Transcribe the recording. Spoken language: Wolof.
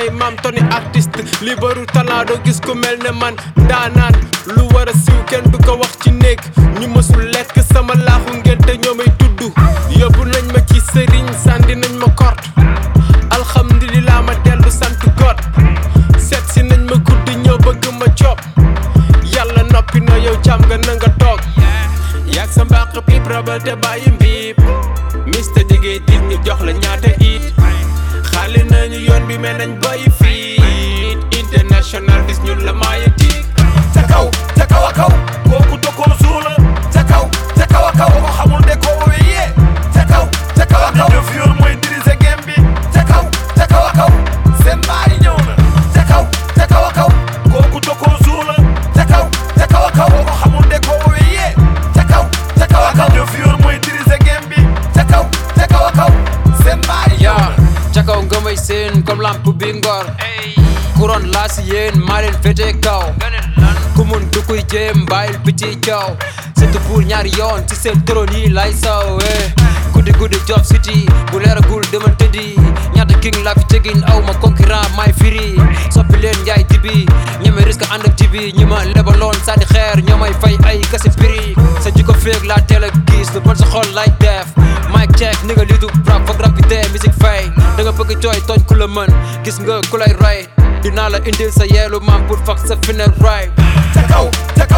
may maam toni artiste li baru talent doo gis ku mel ne man daanaan lu war a siiw kenn du ko wax ci néeg ñu mësul lekk sama laaxu ngénte ñoo may tudd yóbbu nañ ma ci sëriñ sàndi nañ ma kort alhamdulilah ma dellu sant God seet si nañ ma guddi ñëw bëgg ma coob yàlla noppi na yow jàmm nga na nga toog yàgg sa mbaq piip rabal te bàyyi mbiip mista jege dit ñu jox la ñaata it xaali nañu yoon bi mel nañ bàyyi fiit international bis ñun la maaya tiig ca kaw ca kaw a kaw kooku dokkoon suula ca kaw ca kaw a kaw ko xamul de ko wowe yee ca kaw ca kaw a kaw def yoon mooy diriger game bi ca kaw ca kaw a kaw seen baay ñëw na ca kaw ca kaw a kaw kooku dokkoon suula ca kaw ca kaw a kaw ko xamul de ko wowe yee ca kaw ca kaw a kaw def yoon mooy diriger game bi ca kaw ca kaw a kaw seen baay ñëw yaa na ca kaw nga may seen comme lamp bi ngor couronne laa si yéen maa leen féete kaw ku mun du kuy jéem bàyyil bi ci kaw surtout pour ñaari yoon ci seen trône yi lay saw eh guddi guddi job city bu leeragul demal tëddi ñaata king laa fi tegin aw ma concurrent may firi soppi leen njaay dibi ñeme risque ànd ak jibi ñi ma lebaloon sànni xeer ñoo may fay ay kase prix sa jikko féeg laa teel a gis lu bon sa xol lay def mic check ni nga liitu rap foog rapide musique fay da nga bëgg jooy tooñ ku la mën gis nga ku lay ray dinaa la indil sa yeelu maam pour fak sa final right ca kaw ca